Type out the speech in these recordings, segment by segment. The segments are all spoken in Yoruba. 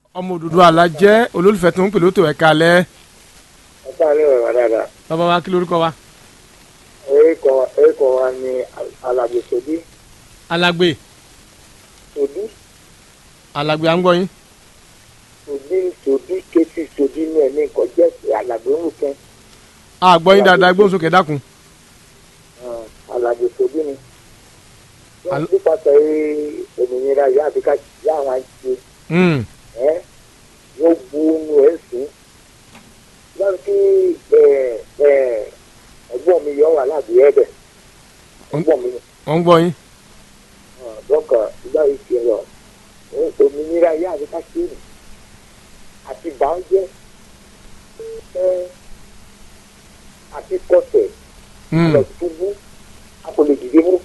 ọmọ òdòdó alájẹ́ olólùfẹ́ tó ń pè lótò ẹ̀ka alẹ́ ọ̀tá ilé rẹ̀ wá dáadáa. bàbá wa kí lórúkọ wa. orúkọ orúkọ wa ni alàgbé sòdí alàgbé sòdí alàgbé à ń gbọ́ yín. sòdí sòdí kétí sòdí ní ẹ̀mí nǹkan jẹ́ alàgbé ńlùkẹ́ a gbọ́ yín dáadáa gbóhùn sókè dákun. alàgbé sòdí ni. Al- wọ́n nípasẹ̀ òmìnira ìyá àti ká yá àwọn àti Mm, ẹ́ wọ́n bu ohun ẹ̀ sùn. lọ́nà kí ẹ̀gbọ́n mi yọ wà láàbí ẹ̀bẹ̀ ẹ̀gbọ́n mi wọ́n ń gbọ́ yín. dọ́kà ìgbà yìí ti rọ òmìnira ìyá àti ká ṣe é àti bàájẹ́ ẹ́ àti kọsẹ̀ Mm, lọ túbú a kò lè dìde mú.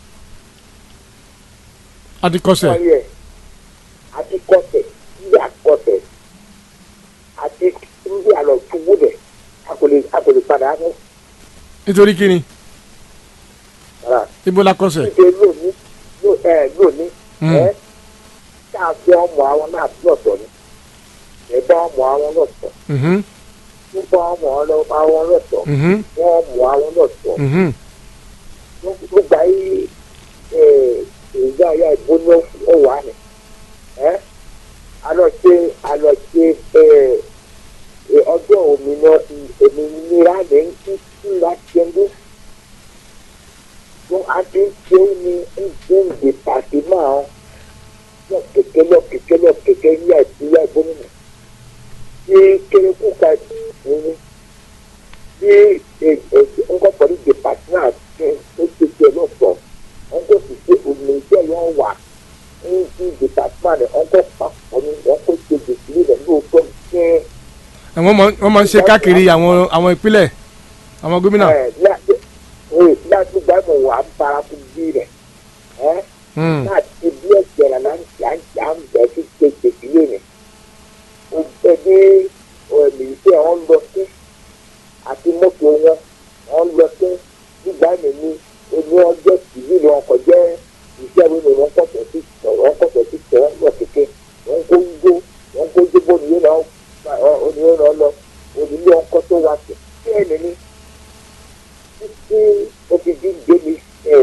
a ti kọsẹ̀. wọ́n yẹ àti kọsẹ̀ ndí àkọsẹ̀ àti ndí àlọ́ túbú dẹ̀ a kò lè a kò lè padà mú. nítorí kíni rárá ibo la kọsẹ̀. ṣíṣe lónìí ló- ẹ, lónìí Mm. ẹ tá a fi ọmọ àwọn náà lọ́tọ̀ ni ẹ bá ọmọ àwọn lọ́tọ̀ Mhm, nípa ọmọ ọlọ- àwọn lọ́tọ̀ mhm, wọ́n mọ àwọn lọ́tọ̀ mhm. nígbà yìí ẹ, ìgbà yà ìbóná ọwà ni ẹ alọ́ṣe alọ́ṣe ẹ, ẹ, ọjọ́ òmìnira òmìnira ní kí kí láti ẹgbẹ́ fún àti ṣe é ní ìgbéǹde pàṣẹ máa lọ kẹ̀kẹ́ lọ kẹ̀kẹ́ lọ kẹ̀kẹ́ yíyá ìpínlẹ̀ gómìnà tí kérékù ka ìpínlẹ̀ bí nǹkan pẹ̀lú department àti ó ṣe ṣe lọ́sọ̀ nǹkan sì ṣe òmìnira yóò wà ní department nǹkan papọ̀ ní nǹkan ṣe gbèsè rẹ̀ lóòótọ́ ní wọ́n mọ̀ wọ́n máa ń ṣe káàkiri àwọn àwọn ìpínlẹ̀ àwọn gómìnà. ẹ̀ láti ẹ̀ láti gbàgbọ́ wà á bárakú bí rẹ̀ ẹ̀ Mm, láti bí ẹ̀jẹ̀ rẹ̀ náà ń ṣe à ń bẹ̀ sí ṣe gbèsè rẹ̀ ó bẹ̀ dé ẹ̀mí wọn lọ sí àti mọ́tò wọn wọn lọ sí nígbà mímí oní ọjọ́ tìbí ni wọn kọ jẹ́ iṣẹ́ mi ni wọ́n kọ̀tọ̀ sí wọ́n kọ̀tọ̀ sí tẹ̀ wọ́n lọ kéke wọ́n kó gbó wọ́n kó gbó oníyé náà oníyé náà lọ onílé ọkọ tó wá sí kí ẹni ní títí ó ti di débi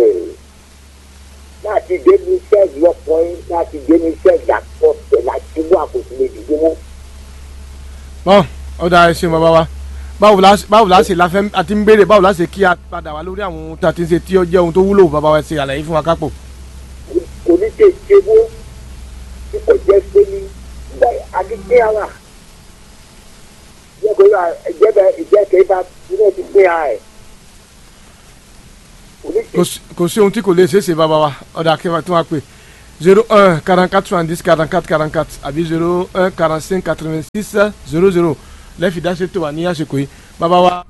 láti débi sẹ́ẹ̀dì ọkùnrin láti débi sẹ́ẹ̀dì àkọsẹ̀ láti wá àkóso lè dìde mọ́. bọ́n ó dáa ẹ ṣeun bàbá wa báwo la báwo la ṣe la fẹ́ àti ń béèrè báwo la ṣe kí a padà wá lórí àwọn ohun tí a ti ń ṣe tí ó jẹ́ ohun tó wúlò bàbá wa ṣe àlàyé fún wa kápò. kò ní tè ṣe wó tí kò jẹ́ pé ní nígbà àdìgbé ara jẹ́ kó yà ìjẹ́bẹ̀ ìjẹ́kẹ́ bá ilé ti gbé ara ẹ̀ kò ní tè kò sí- kò sí ohun tí kò lè ṣeé ṣe bàbá wa ọ̀dà kí wọ́n wá pè zero un quarante quatre soixante dix quarante quatre quarante quatre àbí zero un quarante cinq quatre vingt six zero zero lẹ́fì dáṣe tó wà ní àsìkò yìí bàbá wa.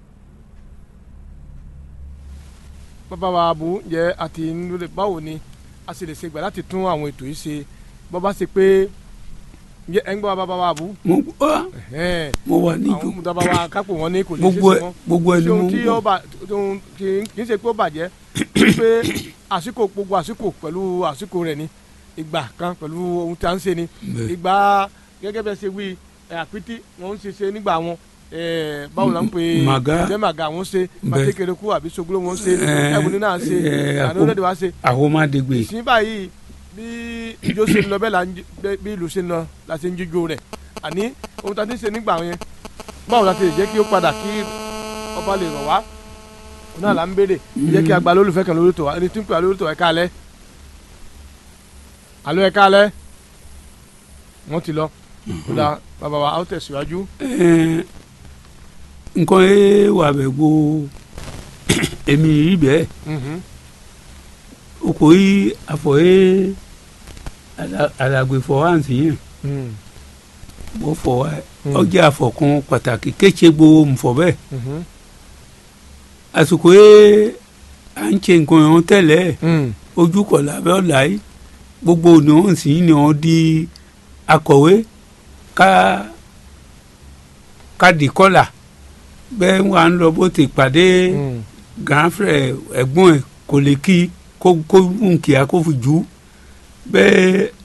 bàbá wa abu jẹ́ àti nílẹ̀ báwo ni a sì lè ṣe gbà láti tún àwọn ètò yìí ṣe bọ́ bá ṣe pé ǹjẹ́ ẹ̀ ń gbọ́ bàbá wa abu. mo gbọ́ ẹ̀hẹ́n, mo wà ní àwọn bàbá wa kápò wọn ní kò lè ṣe gbogbo é ẹ ṣe mọ́ gbogbo ẹ ni ṣé mo ohun ń tí ó gbọ́ bà ohun kì í kì í ṣe pé ó bàjẹ́ pé àsìkò gbogbo àsìkò pẹ̀lú àsìkò rẹ̀ ni ìgbà kan pẹ̀lú ohun tí a ń ṣe ni Bẹ́ẹ̀. ìgbà gẹ́gẹ́ bẹ́ẹ̀ ṣe wí ẹ̀, àpítí wọ́n ń ṣe ṣe nígbà wọn ẹ̀, báwo la ń pè é Màgá. jẹ́ màgá wọ́n ṣe Bẹ́ẹ̀. pàtẹ́kẹ̀rẹ́kù àbí sogolo wọ́n ṣe Ẹ̀, ẹ̀bùnú náà ṣe ẹ̀, àpò- àdóńdé wa ṣe àwọn máa dégbè ìsìn báyìí bí ijó ṣe ń lọ bẹ́ẹ̀ la ń jí- bẹ́ẹ̀ bí ìlú ṣe ń lọ la ṣe ń jíjó rẹ̀ àní ohun tá a ti ń ṣe nígbà yẹn báwo la ti lè jẹ́ kí ó padà kí ọba lè rọ̀ wá òun náà là ń béèrè jẹ́ kí a gba lólùfẹ́ kan lórí tò wá ẹni tí ń pè wá lórí tò wá ẹ káalẹ́ alo ẹ káalẹ́ wọ́n ti lọ kódà bàbá wa a ó tẹ̀síwájú Ẹn, nǹkan ẹ wà bẹ gbó èmi yìí bẹ́ẹ̀ Mhm. oko yìí afọ yìí alàgbèfọ àǹtí yẹn Mhm. mo fọ wa Mm. ọjà àfọkàn pàtàkì kéṣe gbowó nfọ bẹ́ẹ̀ Mhm. àsìkò yìí à ń ṣe nǹkan yẹn tẹ́lẹ̀ Mhm. ojú kọ̀ lábẹ́ ọ̀la yìí gbogbo ni wọ́n sì ni wọ́n di akọ̀wé ká ká di kọ́là bẹ́ẹ̀ wà ń lọ bó ti pàdé Mhm. gànfẹ̀ ẹ̀gbọ́n ẹ̀ kò lè kí kó kó nkìá kó fi jù ú bẹ́ẹ̀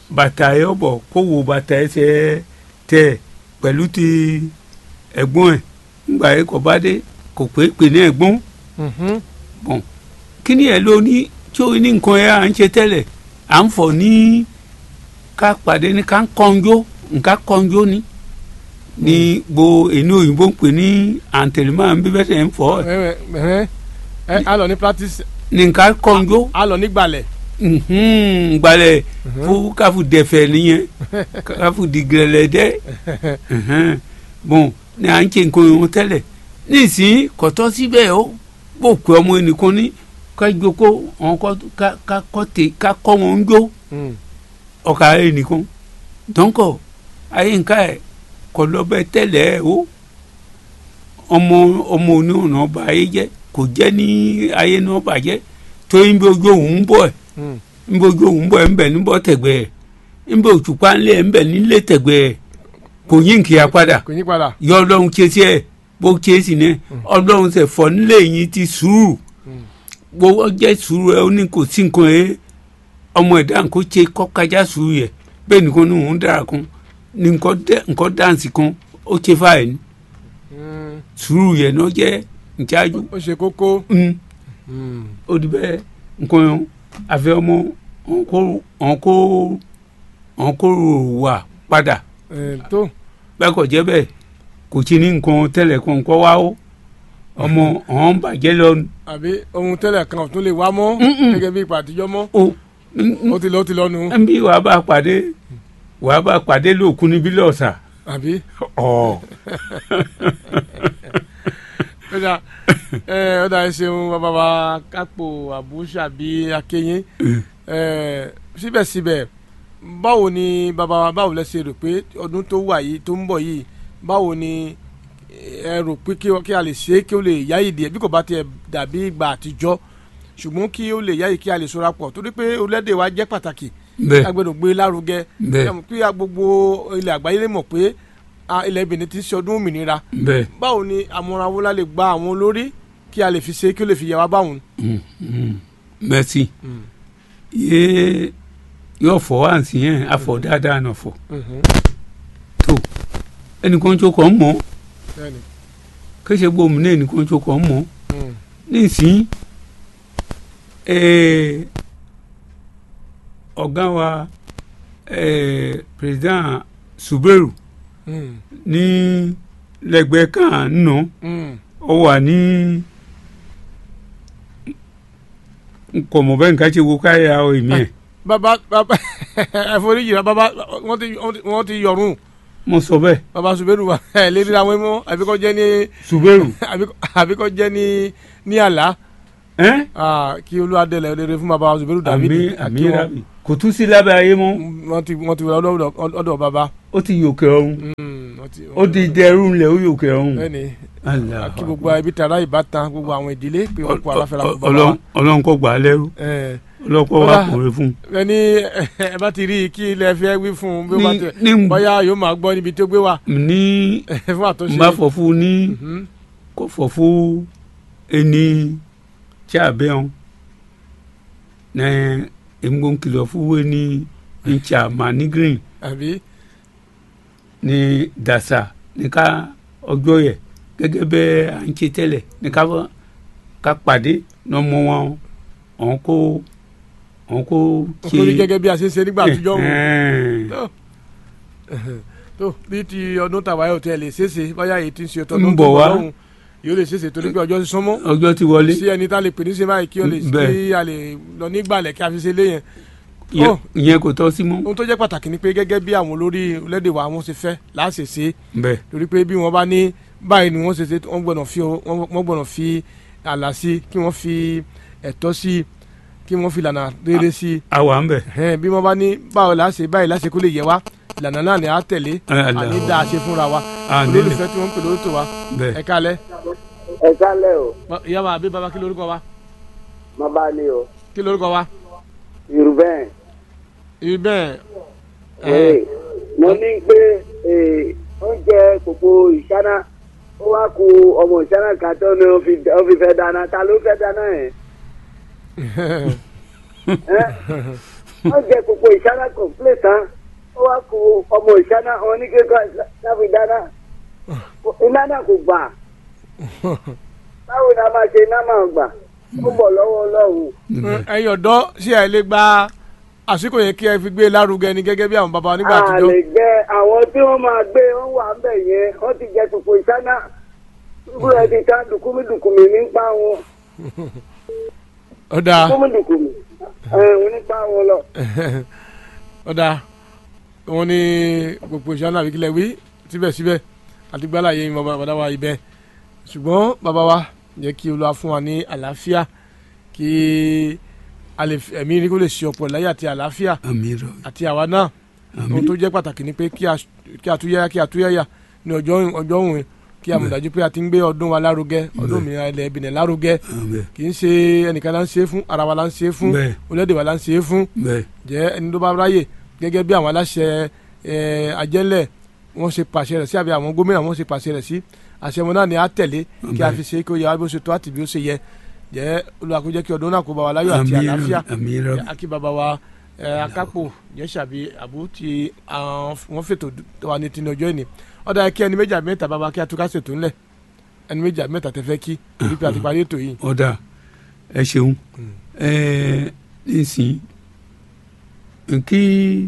bàtà ẹ ọbọ kó wo bàtà ẹsẹ̀ tẹ pẹ̀lú ti ẹ̀gbọ́n ẹ̀ ńgbà yẹ kọ bá dé kò pé pè ní ẹ̀gbọ́n Mhm. bọ̀n kí ni ẹ ló ní tí ó ní nǹkan ẹ à ń ṣe tẹ́lẹ̀ à ń fọ̀ ní ká pàdé ní ká ń kọ́njó nǹkan kọ́njó ni ní gbo èyí òyìnbó ń pè ní àǹtẹ̀lẹ́mọ́ àbí bẹ́ẹ̀ tẹ̀ ń fọ́ ẹ̀ Ẹ, ẹ, ẹ, ẹ, a lọ ní practice ní nǹkan kọ́njó a lọ ní gbalẹ̀ Mhm, gbalẹ̀ fún káfù dẹ̀fẹ̀ nìyẹn káfù dìgẹ̀lẹ̀dẹ́ Mhm. bon ní à ń ṣe nǹkan ìwọ̀n tẹ́lẹ̀ nísìnyí kọ̀tọ́ síbẹ̀ ó bò pé ọmọ ẹnìkan ní ká jókòó àwọn kọ́ ká ká kọ́ tè ká kọ́ wọn ń jó Mm. ọ̀kà ẹnìkan dọ́ńkọ̀ ayé nǹka ẹ̀ kọ́ lọ́bẹ̀ tẹ́lẹ̀ ẹ̀ ó ọmọ ọmọ oníhùnà ọba ayé jẹ́ kò jẹ́ ní ayé náà bàjẹ́ tó ń bí ojú òun ń bọ̀ ẹ̀ Mm. ń bí ojú òun bọ̀ ẹ̀ ń bẹ̀ níbọ̀ tẹ̀gbẹ́ ẹ̀ ń bí òtúpa ńlẹ̀ ẹ̀ ń bẹ̀ nílé tẹ̀gbẹ́ ẹ̀ kò yín kì í apádà kò yí padà yọ ọlọ́run ké sí ẹ̀ bó ké sí ní ọlọ́run tẹ̀ fọ́ nílé yín ti sùúrù Mm. gbogbo jẹ́ sùúrù ẹ̀ ó ní kò sí nǹkan ẹ̀ ọmọ ẹ̀dá nǹkan ṣe kọ́kájá sùúrù yẹ bẹ́ẹ̀ nìkan ní òun dára kan ní nǹkan dẹ́- nǹkan dáǹsì kan ó ṣe fáyẹ̀ ní Mm. sùúrù yẹ náà jẹ́ ìjájú ó ṣe kókó Mm, Mm. ó di bẹ́ẹ̀ nǹkan yẹn àfẹ́ ọmọ ọ̀nkó ọ̀nkó wà padà Ẹ, tó bẹ́ẹ̀ kò jẹ́ bẹ́ẹ̀ kò tí ní nǹkan tẹ́lẹ̀ kan kọ́ wá ó ọmọ ọ̀hún bàjẹ́ lọ àbí ohun tẹ́lẹ̀ kan ò tún lè wá mọ́ Mm-mm. gẹ́gẹ́ bí ìpà àtijọ́ mọ́ ó n- ó ti lọ ó ti lọ nu n bí wàá bá pàdé wàá bá pàdé lóòkun níbí lọ́ọ̀sà àbí ọ̀ ọ̀dà ẹ ọ̀dà ẹ ṣeun bàbá wa kápò àbúṣà bí akéyín ẹ síbẹ̀síbẹ̀ báwo ni bàbá wa báwo lẹ ṣe rò pé ọdún tó wà yìí tó ń bọ̀ yìí báwo ni ẹ rò pé kí kí a lè ṣe é kí ó lè yáyì díẹ̀ bí kò bá tiẹ̀ dàbí ìgbà àtijọ́ ṣùgbọ́n kí ó lè yáyì kí a lè ṣọ́ra pọ̀ torí pé orílẹ̀-èdè wa jẹ́ pàtàkì bẹ́ẹ̀ a gbọ́dọ̀ gbé lárugẹ bẹ́ẹ̀ Ẹmu kí a gbogbo ilẹ̀ àgbáyé lè mọ̀ pé a, ilẹ̀ Benin ti ṣe ọdún òmìnira bẹ́ẹ̀ báwo ni àmúrawọlá lè gba àwọn olórí kí a lè fi ṣe kí ó lè fi yẹ wá báwọn. Mm, mm. merci yé yóò fọ wá sí yẹn afọ dáadáa náà fọ tó ẹnìkan tó kàn mọ bẹ́ẹ̀ni kéṣe gbóhùn ní ẹnìkan tó kàn mọ Mm. nísìnyí eh, ọ̀gá wa eh, president Suberu Mm. ní lẹ́gbẹ̀ẹ́ kan nù Mm. ó wà ní nkọ̀mọ̀ bẹ́ẹ̀ nǹkan ṣe wo káyà ọ èmi ẹ̀ bàbá bàbá ẹ̀fọ́ríjì rẹ bàbá wọ́n ti wọ́n ti yọ̀rùn mo sọ bẹ́ẹ̀ bàbá Suberu wa ẹ̀ lè ríra wọn mọ́ àbíkọ́ jẹ́ ní Suberu àbíkọ́- àbíkọ́ jẹ́ ní ní àlá ẹ́n Ah, kí olúwadẹ̀lẹ̀ rere fún bàbá Suberu David àmì àti àmì wọn. rabi kò tún sí lábẹ́ ayé mọ́ wọ́n ti wọ́n ti wọ́n ọ̀dọ̀ ọ̀dọ̀ bàbá. ó ti yòkè ọ̀hún Mm, wọ́n ti- ó di dẹrù ńlẹ̀ ó yòkè ọ̀hún bẹ́ẹ̀ni Allah kí gbogbo ẹbí tara ìbátan gbogbo àwọn ìdílé pé wọ́n kó aláfẹ́ra fún bàbá wa. Ọlọ́run Ọlọ́run kò gbà á lẹ́rú Ẹ, Ọlọ́run kò wá Ọlá- kùnrin fún un. ẹni ẹ bá ti rí i kí ilẹ̀ fẹ́ wí fún un bí ó bá ní tẹ̀ ní bóyá yóò máa gbọ́ níbi tó gbé wà ní fún àtúnṣe. n bá fọ fún un ní Mhm. kò fọ fún ẹni tí a bẹ́ wọn ní èmi kìlọ̀ fún wo ní ncha mani green àbí ní dasa ní ká ọjọ́ yẹ gẹ́gẹ́ bẹ́ à ń ṣe tẹ́lẹ̀ ní ká fọ́- ká pàdé lọ́mọ wọn ọ̀hún kó ọ̀hún kó ṣe nítorí gẹ́gẹ́ bí a ṣe ń ṣe nígbà àtijọ́ wọn. Ẹ̀hẹ́n. tó tó bí ti ọdún tàwa yóò tẹ lè ṣeéṣe bóyá èyí ti ń ṣe ọtọ́ Ń bọ̀ wá. yóò lè ṣeéṣe torí pé ọjọ́ ti súnmọ́ ọjọ́ ti wọlé sí ẹni tá a lè pè ní ṣe báyìí kí ó lè Bẹ́ẹ̀. kí a lè lọ nígbàlẹ̀ kí a fi ṣe lé yẹn. Ìyẹn- Oh. ìyẹn kò tọ́ sí mọ́ ohun tó jẹ́ pàtàkì ni pé gẹ́gẹ́ bí àwọn olórí orílẹ̀-èdè wa wọ́n ṣe fẹ́ láṣẹ ṣe bẹ́ẹ̀ torí pé bí wọ́n bá ní báyìí ni wọ́n ṣe ṣe wọ́n gbọ́dọ̀ fi wọ́n wọ́n gbọ́dọ̀ fi àlà sí kí wọ́n fi ẹ̀tọ́ sí kí wọ́n fi ìlànà rere sí àwa ń bẹ̀ ẹ̀hẹ́n, bí wọ́n bá ní báwo la ṣe báyìí láṣẹ kó lè yẹ wá ìlànà náà ni a tẹ̀lé Allah. àní dáa ṣe fúnra wa À, nílẹ̀. olólùfẹ́ tí wọ́n ń pè lórúkọ wa bẹ́ẹ̀ ẹ kálẹ̀ ẹ kálẹ̀ o Ba- ìyá wa àbí baba kí lórúkọ wa má bá ní o kí lórúkọ wa yorùbá ibi bẹ́ẹ̀ ẹ̀ mo ní pé eh, oúnjẹ kòkó ìṣáná ó wá ku ọmọ ìṣáná kan tó ní ó fi ó fi fẹ́ dáná ta ló fẹ́ dáná yẹn ẹ́ wọ́n jẹ gbogbo ìṣáná complete tán ó wá ku ọmọ ìṣáná oníkékọ́ láfi dáná iná náà kò gbà báwo ni a máa ṣe iná máa gbà ó bọ̀ lọ́wọ́ ọlọ́run. ẹ̀yin ọ̀dọ́ ṣé ẹ lè gba àsìkò yẹn kí ẹ fi gbé lárugẹ ni gẹ́gẹ́ bí àwọn baba wa nígbà a àtijọ́ lè gbẹ àwọn tí wọ́n máa gbé wọ́n wà ń bẹ̀ yẹn wọ́n ti jẹ gbogbo ìṣáná gbogbo ẹ ti ta dùkúmí dùkúmí nípa wọn ọ̀dà dùkúmí dùkúmí ẹ̀ nípa wọn lọ. ọ̀dà wọn ní gbogbo ìṣáná àbí kílẹ̀ wí síbẹ̀síbẹ̀ àti gbálà yẹn bàbá bàbá wa ibẹ̀ ṣùgbọ́n bàbá wa jẹ́ kí Olúwa fún wa ní àlàáfíà kí a lè fi- ẹ̀mí ní kó lè ṣe ọ̀pọ̀ láyé àti àlàáfíà àmì rọ àti àwa náà ohun tó jẹ́ pàtàkì ni pé kí a kí a túyáyá kí a túyáyá ní ọjọ́ ọjọ́ òun kí a mọ̀ dájú pé a ti ń gbé ọdún wa lárugẹ ọdún òmìnira ilẹ̀ Benin lárugẹ àmì kì í ṣe ẹnìkan la ń ṣe é fún ara wa la ń ṣe é fún bẹ́ẹ̀ orílẹ̀-èdè wa la ń ṣe é fún bẹ́ẹ̀ jẹ́ ẹni tó bá ráyè gẹ́gẹ́ bí àwọn aláṣẹ ẹ, ajẹ́lẹ̀ wọ́n ṣe pàṣẹ rẹ̀ sí àbí àwọn gómìnà wọ́n ṣe pàṣẹ rẹ̀ sí àṣẹ wọn náà ni a tẹ̀lé kí a Bẹ́ẹ̀. fi ṣe kí ó yẹ wá bí ó ṣe tó àti bí ó ṣe yẹ jẹ́ Olúwa kó jẹ́ kí ọdún náà kó bá wa láyọ̀ àti àmì àlàáfíà rọ àmì rọ akí baba wa ẹ, akápò yẹ́sàbí àbú ti àwọn wọ́n fètò tó wà ní tinú ọjọ́ ìní ọ̀dà kí ẹni méjì àbí mẹ́ta baba kí atúkà ṣètò ńlẹ̀ ẹni méjì àbí mẹ́ta tẹ fẹ́ kí torí pé àti parí ètò yìí. ọ̀dà ẹ ṣeun ẹ nísìn nkí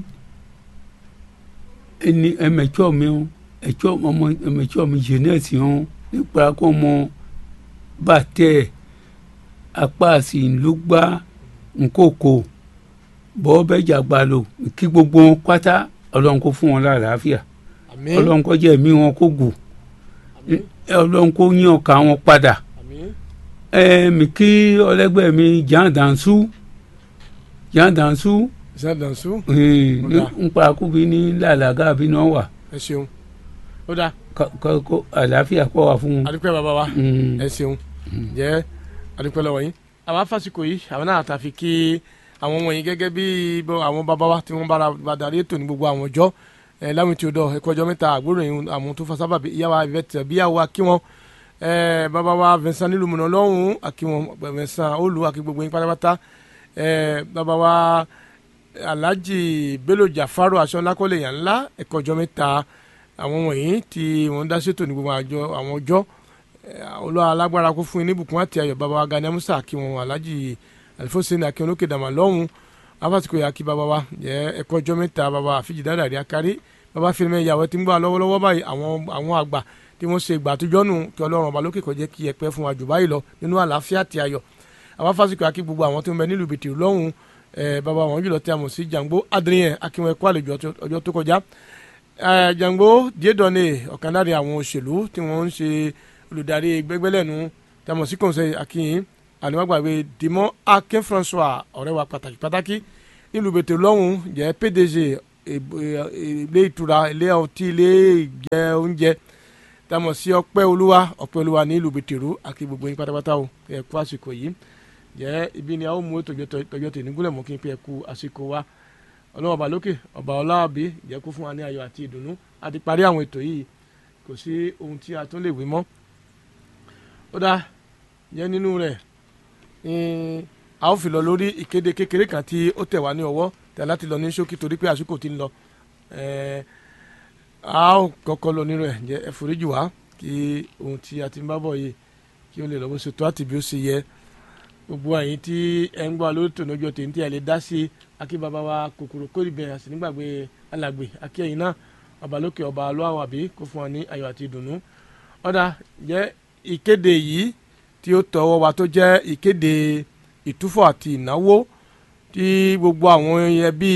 ẹni ẹmẹtsọ mi o ẹtsọ ọmọ ẹmẹtsọ mi jeunesse o nípa kó mọ bàtẹ apá àsìlúgba nkókò bọ́ bẹ́ẹ̀ jàgbá lò kí gbogbo wọn pátá ọlọ́run kó fún wọn lálàáfíà àmín ọlọ́run kó jẹ́ ẹ̀mí wọn kó gùn àmín ọlọ́run kó yín ọkà wọn padà àmín ẹ mi kí ọlẹgbẹ́ mi Jean Dansu Jean Dansu ìsàdànsú eh, Ó dáa. ní nípa kúbi ní làlàgà bí náà wà ẹ ṣeun ó dáa ká- ká- kó àlàáfíà kó wà fún un. adúpẹ́ baba wa Mm. ẹ ṣeun jẹ́ adúpẹ́ lọ́wọ́ yín àwọn afásitì yìí àwọn náà tàfi kí àwọn wọ̀nyí gẹ́gẹ́ bí bọ́ àwọn baba wa tí wọ́n bára bá darí ètò ní gbogbo àwọn ọjọ́ ẹ láwọn tí o dọ̀ ẹ̀kọ́ ọjọ́ mẹ́ta àgbòrò yìí àwọn tó fa sábàbí ìyá wa Yvette bíyàwó akí wọn ẹ baba wa Vincent nílùú mọ̀nà lọ́hùn akí wọn Vincent olú akí gbogbo yín pátápátá ẹ baba wa Alhaji Bello Jafaru aṣọ lákọ́lé yàn ńlá ẹ̀kọ́ ọjọ́ mẹ́ta àwọn wọ̀nyí tí wọ́n dá ṣètò ní gbogbo àjọ àwọn ọjọ́ olúwa alágbára kó fún yín ní bùkún àti ayọ̀ bàbá wa Gani Amusa kí wọn alhaji alifoseni akin olókè dàmà lọ́hùn afásitì yà kí bàbá wa jẹ́ ẹ̀kọ́ ọjọ́ mẹ́ta bàbá àfijì dáadáa rí akárí bàbá fílẹ̀ mẹ́ ìyàwó tí ń gbà lọ́wọ́lọ́wọ́ báyìí àwọn àwọn àgbà tí wọ́n ṣe ìgbà àtijọ́ nù kí ọlọ́run ọba lókè kó jẹ́ kí ẹ pẹ́ fún wa jù báyìí lọ nínú àlàáfíà àti ayọ̀ àwọn afásitì yà kí gbogbo àwọn tó ń bẹ nílùú bìtì lọ́hùn ẹ bàbá wọn jùlọ tí a mọ̀ sí Jàngbó Adrien akínwó ẹ̀kọ́ àlejò ọjọ́- ọjọ́ tó kọjá ẹ Jàngbó Diédọ́nè ọ̀kan lára àwọn òṣèlú tí wọ́n ń ṣe olùdarí gbẹgbẹlẹ́nu tí a mọ̀ sí kọ̀ǹsẹ̀ akínyìn àníwágbàgbé Dimon Akin François ọ̀rẹ́ wa pàtàkì pàtàkì nílùú bètè lọ́hùn jẹ́ PDG eb- e- ilé ìtura ilé ọtí ilé ìjẹ oúnjẹ tí a mọ̀ sí ọpẹ́ olúwa ọpẹ́ olúwa ní ìlú bètè rú àti gbogbo yín pátápátá o ẹ kú àsìkò yìí jẹ́ ibi ni a ó mú ètò ìjọ tèmi gúnlẹ̀ mọ́ kí n pé ẹ kú àsìkò wa ọlọ́wọ́ ọba lókè ọba ọláàbí jẹ́ kó fún wa ní ayọ̀ àti ìdùnnú a ti parí àwọn ètò yìí kò sí ohun tí a tún lè wí mọ́ ó dá jẹ́ nínú rẹ̀ ní a ó fi lọ lórí ìkéde kékeré kan tí ó tẹ̀ wá ní ọwọ́ tẹ̀ láti lọ ní ṣókí torí pé àsìkò ti ń lọ ẹ̀ẹ́ a ó kọ́kọ́ lọ nínú ẹ̀ jẹ́ ẹ foríjì wá kí ohun tí a ti ń bá bọ̀ yìí kí ó lè lọ bó ṣe tó àti bí ó ṣe yẹ gbogbo àyín tí ẹ ń gbọ́ lórí tòun ọjọ́ tèmi tí ẹ lè dá sí akíbaba wa kòkòrò kórìbẹ̀ àti nígbàgbé alàgbé akíyẹ̀yìn náà ọbalókè ọba alóhàwọ̀ àbí kó fún wa ní ayọ̀ àti ìdùnnú ọ̀dà jẹ́ ìkéde yìí tí ó tọwọ́ wa tó jẹ́ ìkéde ìtúfọ̀ àti ìnáwó tí gbogbo àwọn ẹbí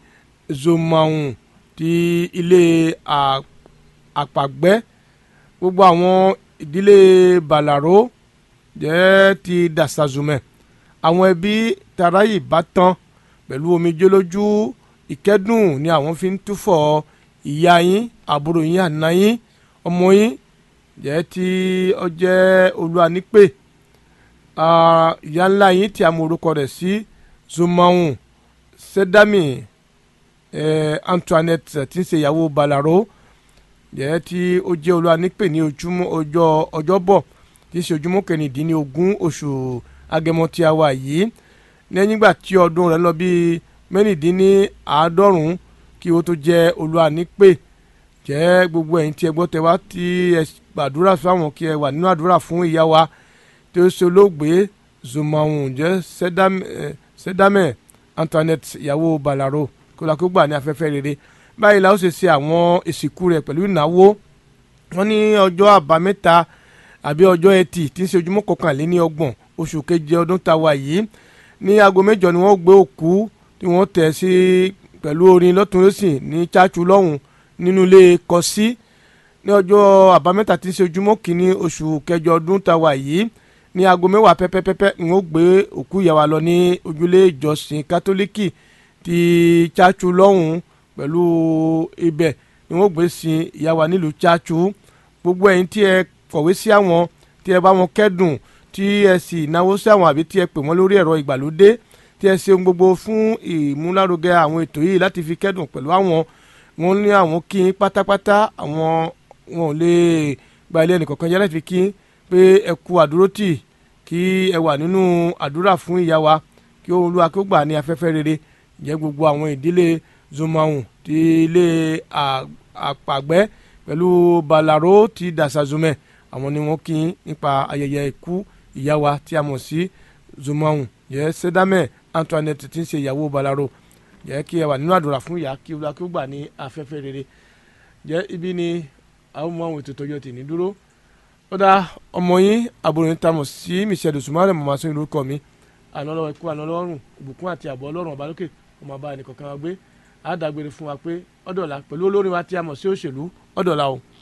zomaun ti ilé à- àpàgbẹ́ gbogbo àwọn ìdílé bàlàró jẹ́ ti dàsàzùmẹ̀ àwọn ẹbí tarayi bátan pẹ̀lú omijé lójú ìkẹ́dùn ni àwọn fi ń túfọ̀ ìyá yín àbúrò yín àná yín ọmọ yín jẹ́ tí ó jẹ́ olúwanípè ah, ìyá ńlá yín tí a mọ orúkọ rẹ̀ sí zumaun sedami eh, Antoinette tí ń ṣe ìyàwó balaro jẹ́ tí ó jẹ́ olúwanípè ní ojúmọ́ ọjọ́ ọjọ́bọ̀ tí í ṣe ojúmọ́ kẹrìndínlógún oṣù agẹmọ tí a wà yìí lẹ́yìn ìgbà tí ọdún rẹ̀ lọ bí mẹ́rìndínláàádọ́rùn-ún kí ó tó jẹ́ olúwa nípè jẹ́ gbogbo ẹ̀yin tí ẹ gbọ́ tẹ wá tí ẹ gbàdúrà fáwọn kí ẹ wà nínú àdúrà fún ìyá wa tí ó ṣe olóògbé zumahun jẹ́ sẹ́dámẹ̀ Antoinette ìyàwó Balaro kó la kó gbà ní afẹ́fẹ́ rere báyìí la ó ṣe ṣe àwọn ìsìnkú rẹ̀ pẹ̀lú ìnáwó wọn ní ọjọ́ àbámẹ́ta àbí ọjọ́ ẹtì tí ń ṣe ojúmọ́ kọkànléní ọgbọ̀n oṣù keje ọdún tá a wà yìí ní aago mẹ́jọ ni wọ́n gbé òkú tí wọ́n tẹ̀ sí pẹ̀lú orin lọ́tùnlọ́sìn ní chachu lọ́hùn nínú ilé kọsí ní ọjọ́ àbámẹ́ta tí ń ṣe ojúmọ́ kìíní oṣù kẹjọ ọdún tá a wà yìí ní aago mẹ́wàá pẹ́pẹ́pẹ́pẹ́ ni wọ́n gbé òkú ìyàwó lọ ní ojúlé ìjọsìn kátólíkì ti chachu lọ́hùn pẹ̀lú ibẹ̀ ni wọ́n gbé sin ìyàwó nílùú chachu gbogbo ẹ̀yin tí ẹ kọ̀wé sí àwọn tí ẹ bá wọn kẹ́dùn tí ẹ sì náwó sí àwọn àbí tí ẹ pè wọ́n lórí ẹ̀rọ ìgbàlódé tí ẹ ṣe ohun gbogbo fún ìmúlárugẹ àwọn ètò yìí láti fi kẹ́dùn pẹ̀lú àwọn wọn ní àwọn kí n pátápátá àwọn wọn ò lè gba ilé ẹnìkọ̀ọ̀kan yẹn láti fi kí n pé ẹ kú àdúrótì kí ẹ wà nínú àdúrà fún ìyá wa kí Olúwa kí ó gbà ní afẹ́fẹ́ rere jẹ́ gbogbo àwọn ìdílé zomahun ti ilé àpàgbẹ́ pẹ̀lú balaro ti dasazumẹ àwọn ni wọ́n kí n nípa ayẹyẹ ikú ìyá wa tí a mọ̀ sí zomahun jẹ́ sẹ́dámẹ̀ Antoinette tí ń ṣe ìyàwó balaro jẹ́ kí ẹ wà nínú àdúrà fún ìyá kí Olúwa kí ó gbà ní afẹ́fẹ́ rere jẹ́ ibi ni àwọn ọmọ àwọn ètò ìtọ́jú tì ní dúró ó dá ọmọ yín àbúrò yín tamọ̀ sí Michelle Dosumare mọ̀ máa sún ìlú kọ́ mi àná lọ́wọ́ ikú àná lọ́rùn ìbùkún àti àbọ̀ ọlọ́run ọba lókè ọmọ ọba ẹnìkọ̀ọ̀kan wa gbé àádágbére fún wa pé ọ̀dọ̀la pẹ̀lú olórin wa tí a mọ̀ sí òṣèlú ọ̀dọ̀la o.